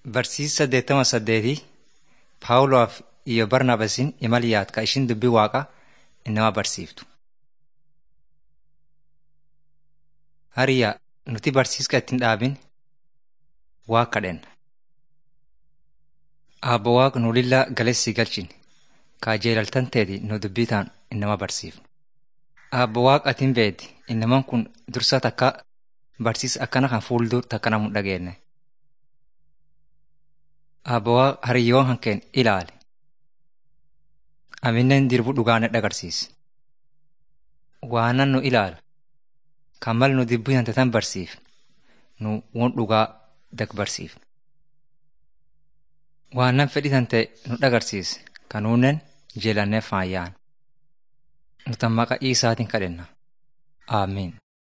Barsiisa saddeettama saddeetii Paawuloaf iyo Barnaabasin imal yaad ka ishin dubbii Waaqaa inama barsiiftu. Hariyaa nuti barsiiska ittiin dhaabin Waaqa kadhenna. Aabbo Waaqa nu lillaa galessi galchin kaa jeelaltan teeti nu dubbii taan inama barsiifnu. Aabbo Waaqa atiin beedi inaman kun dursa takka barsiisa akkana kan fuuldur takka namu dhageenne. Aabbo Waaqa hariyyoon hankeen ilaali. Amineen dirbu dhugaane dhagarsiisi. Waanan nu ilaalu kan mal nu dubbii hante tan barsiifnu nu won dhugaa dag barsiifnu. Waanan fedhii tante nu dhagarsiise kanuunen jeelannee faayyaan. Nutan maqaa Iisaatiin kadhenna. Aamiin.